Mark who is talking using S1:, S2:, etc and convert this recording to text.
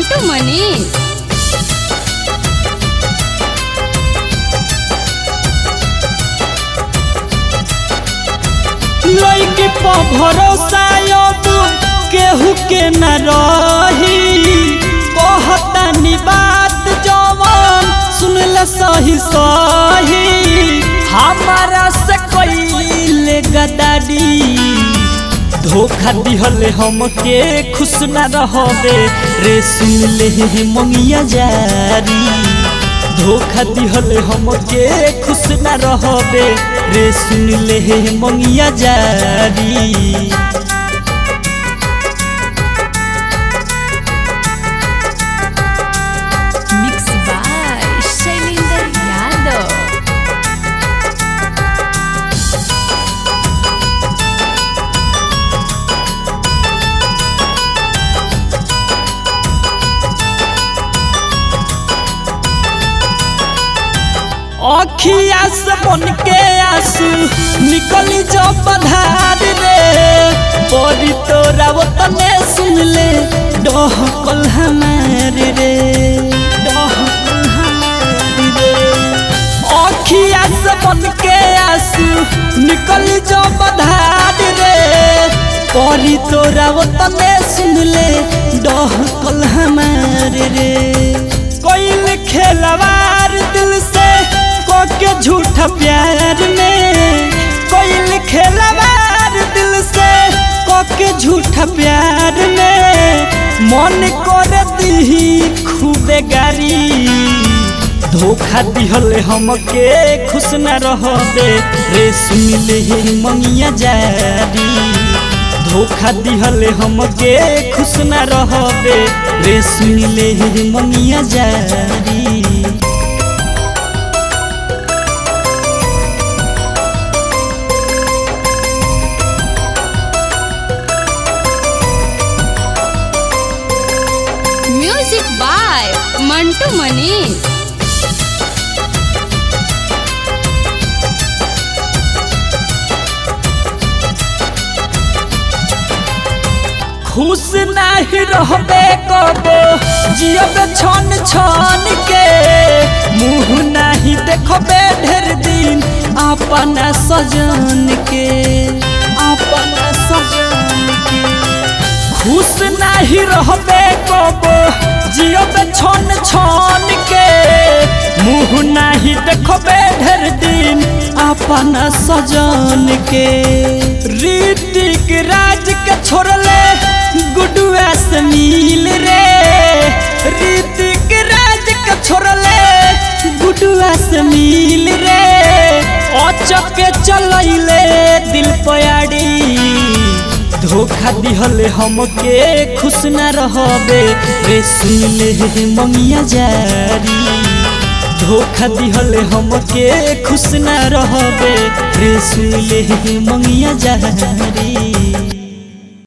S1: मंटू मनीष
S2: लइके प भरोसा अब केहू के न रही कहतानी बात जवन सुनल सही सही हमारा से कइले गदारी धोखा दिहले हमके खुश न रहबे रे सुन ले मंगिया जारी धोखा दिहले हमके खुश न रहबे रे सुन ले मंगिया जारी
S1: मिक्स बाय शैलेंद्र यादव
S2: अखिया से बन के आंसू निकली जो बधार रे बड़ी तोरा वो तने सुन ले डहकल हमार रे डहकल हमार रे अखिया से बन के आंसू निकली जो बधार रे बड़ी तोरा वो तने सुन ले डहकल हमार रे कोई खेलवार दिल से के झूठा प्यार में कोई खेलवार दिल से के झूठा प्यार में मन कर दी खूबे गारी धोखा दिहल हमके खुश न रहबे रे सुन ले मंगिया जारी धोखा दिहल हमके खुश न रहबे रे सुन ले मंगिया जारी
S1: म्यूजिक बाय मंटू मनीष
S2: खुश नहीं रहबे कबो जियब छन छन के मुँह नहीं देखबे ढेर दिन अपना सजन के अपना सजन के खुश नहीं रहबे कबो जियब छन छन के मुँह नहीं देखबे ढेर दिन अपना सजन के ऋतिक राज के छोड़ले गुडुआ से मिल रे ऋतिक राज के छोड़ले गुडुआ से मिल रे अचक चलैले दिल पयाड़ी धोखा दिहले हमके खुश न रहबे रे सुन ले मंगिया जारी धोखा दिहले हमके खुश न रहबे रे सुन ले मंगिया जारी